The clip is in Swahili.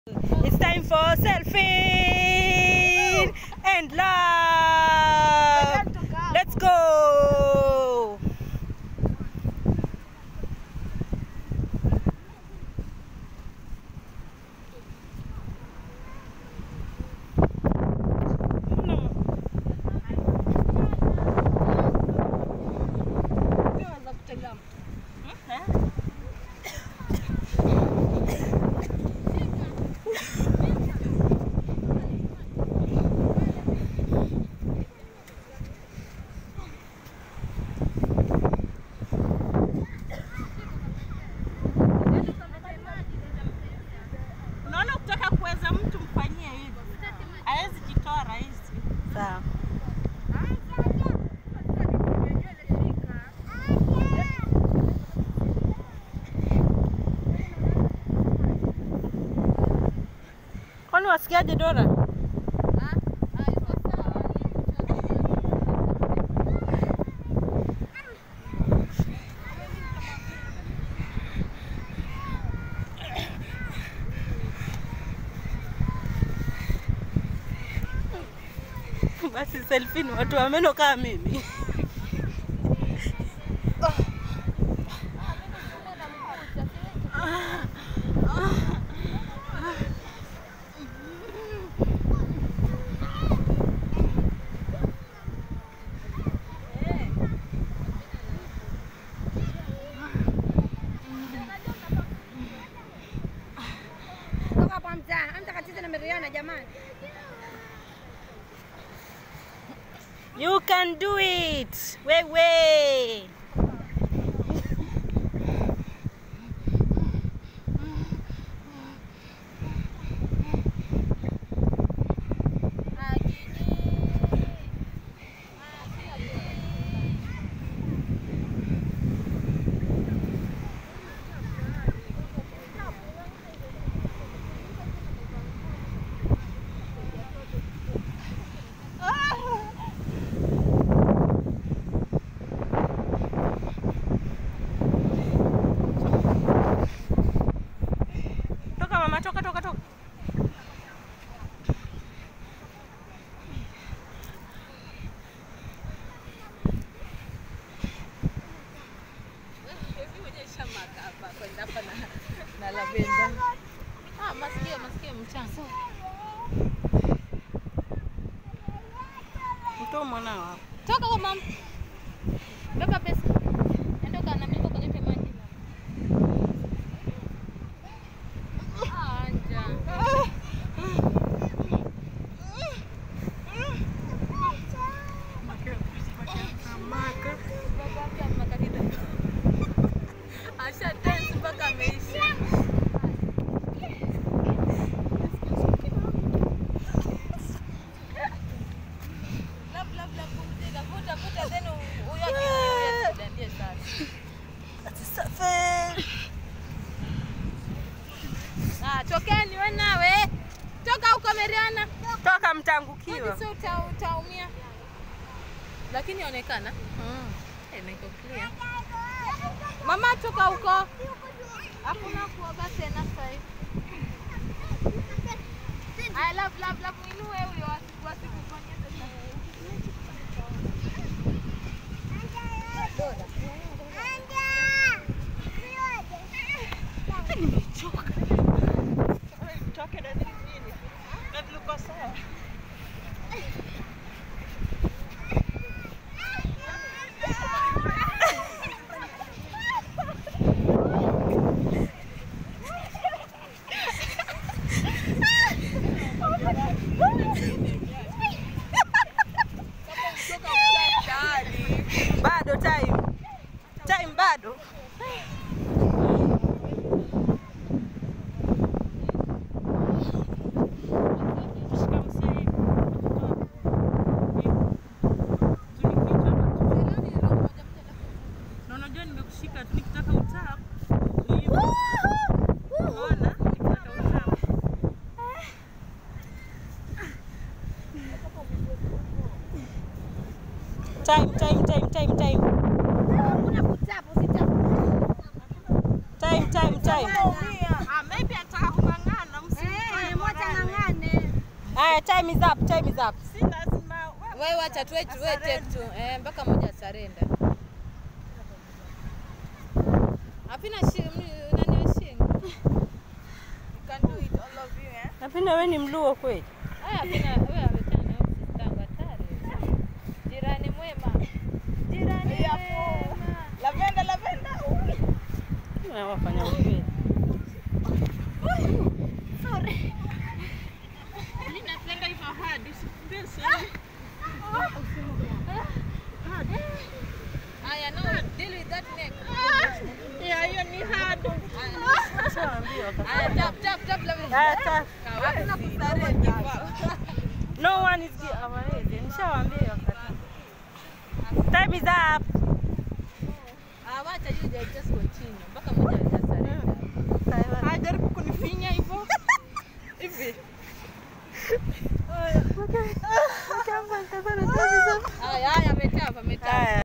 It's time for selfie and love. Let's go. Unaona, ukitaka kuweza mtu mfanyie hivi, hawezi jitoa rahisi. Sawa. Kwani wasikiaje Dora? Basi selfie ni watu wa meno kama mimi. Toka hapa mtaa, amta katiza na Mariana jamani. You can do it. Wewe. Toka mama, toka toka toka. na lavenda. Ah, masikio masikio mchanga. Mtoa mwanao hapa. Toka kwa mama. Beba pesa. Nenda kana mimi kalete maji. Ah, anja. Baba kama kakita. Asha dance mpaka ameisha. Love love love pumzika. Vuta vuta then huyo akiingia ndiye sasa. Ati safi. Ah, tokeni wewe nawe. Toka huko Mariana. Toka mtangukiwa. Sio uta, utaumia. Lakini onekana. Mm. Eh, niko clear. Mama toka huko. Hakuna kuoga tena sasa hivi. I love love love mwinue huyo asiku asikufanyia sasa. Toke na nini? Na vilikuwa sawa. Bado time. Time bado. Na unajua nimekushika tu nikitaka utap. Ni hivyo. Unaona? Nikitaka utap. Time, time, time, time, time. Hakuna kutapu, usitapu. Time, time, time. Ah, maybe ataka kung'ang'ana msimtoe Haya, time is up, time is up. Si lazima wewe Wewe wacha tuwe tuwe take tu. Eh, mpaka moja sarenda. Hapina shi nani shi. you can do it all of you eh. Napenda wewe ni mluo kweli. Haya hapina wewe ametana na sistangu hatari. Jirani mwema. Jirani Hapo. mwema. Lavenda lavenda. Ui. Na wafanya ukweli. Mimi napenda hivyo hard. Usifikirie sana. Haya no, deal with that neck. Yeah, hiyo ni hard. Haya tap tap tap la Haya, ta- Hakuna kusarenda. No one is gi- hawawezi. Nishawaambia hiyo wakati. Time is up. Ah, wacha you just continue. Mpaka moja hajasarenda. Hajaribu kunifinya hivyo. Hivi. Haya haya ametapa ametapa. Haya.